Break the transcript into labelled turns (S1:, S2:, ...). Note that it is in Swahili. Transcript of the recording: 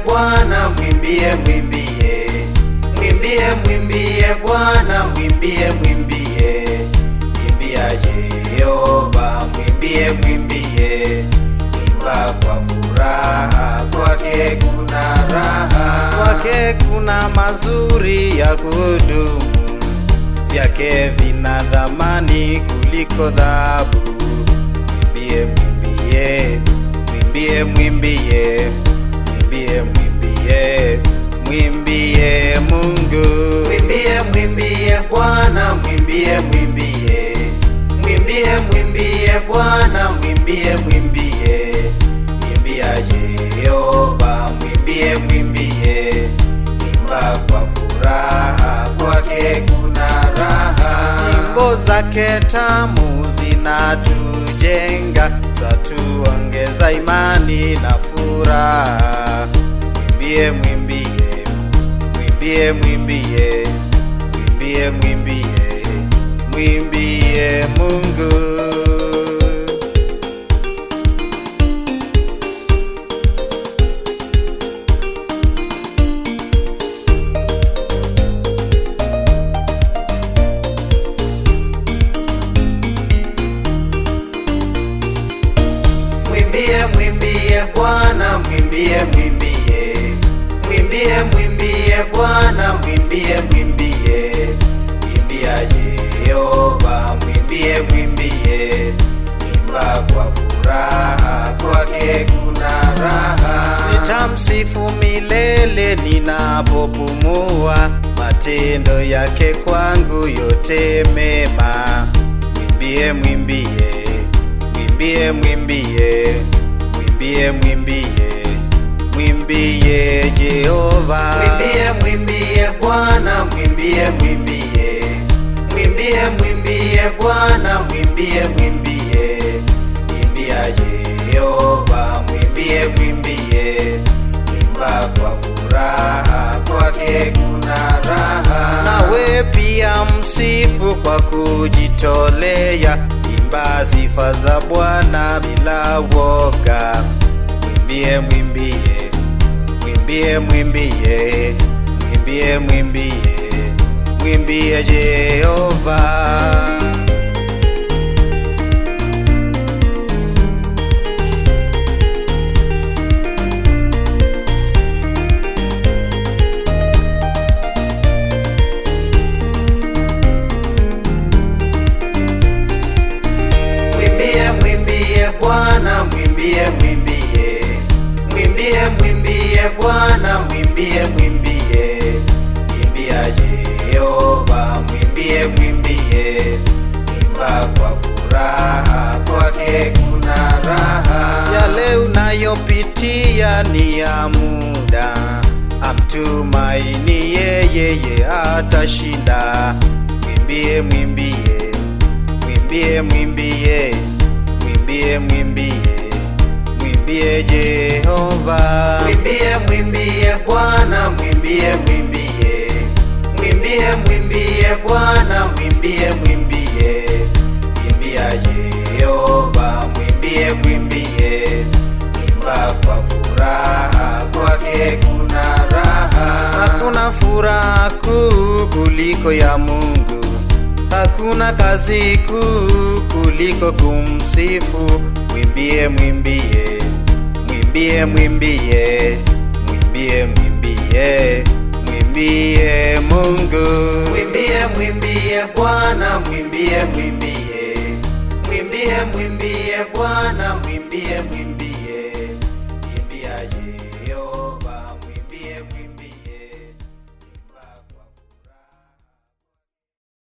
S1: Bwana, mwimbie, mwimbie, mwimbie, mwimbie Bwana, mwimbie, mwimbie, imbia Jehova, mwimbie, mwimbie, imba kwa furaha, kwake kuna raha, kwake kuna mazuri ya kudumu, vyake vina dhamani kuliko dhahabu. Mwimbie, mwimbie, mwimbie, mwimbie, mwimbie, mwimbie, mwimbie Mungu. Mwimbie, mwimbie Bwana, mwimbie, mwimbie, mwimbie, mwimbie Bwana, mwimbie, mwimbie, imbia Jehova, mwimbie, mwimbie, imba kwa furaha, kwake kuna raha. Nyimbo zake tamu zinatujenga, zatuongeza imani na furaha. Mwimbie, mwimbie, mwimbie, mwimbie, mwimbie, mwimbie, mwimbie Mungu. Mwimbie, mwimbie Bwana, mwimbie, mwimbie, mwimbie, mwimbie Bwana, mwimbie, mwimbie, imbia Jehova, mwimbie, mwimbie, imba kwa furaha, kwake kuna raha. Nitamsifu milele ninapopumua, matendo yake kwangu yote mema. Mwimbie, mwimbie mwimbie mwimbie mwimbie mwimbie mwimbie Jehova mwimbie mwimbie Bwana mwimbie mwimbie mwimbie mwimbie Bwana mwimbie mwimbie imbia Jehova mwimbie mwimbie imba kwa furaha kwake kuna raha nawe pia msifu kwa kujitolea imba sifa za Bwana bila woga. Mwimbie, mwimbie, mwimbie, mwimbie, mwimbie, mwimbie, mwimbie Jehova. Mwimbie, mwimbie Bwana, mwimbie, mwimbie, mwimbie, mwimbie Bwana, mwimbie, mwimbie, imbia Jehova, mwimbie, mwimbie, imba kwa furaha, kwake kuna raha. Yale unayopitia ni ya muda, amtumaini yeye, yeye atashinda. Mwimbie, mwimbie mwimbie mwimbie mwimbie mwimbie mwimbie Jehova mwimbie mwimbie Bwana mwimbie mwimbie mwimbie mwimbie Bwana mwimbie mwimbie imbia Jehova mwimbie mwimbie imba kwa furaha kwake kuna raha hakuna furaha kuu kuliko ya Mungu Hakuna kazi kuu kuliko kumsifu. Mwimbie, mwimbie, mwimbie, mwimbie, mwimbie, mwimbie, mwimbie Mungu. Mwimbie, mwimbie Bwana, mwimbie, mwimbie, mwimbie, mwimbie Bwana, mwimbie, mwimbie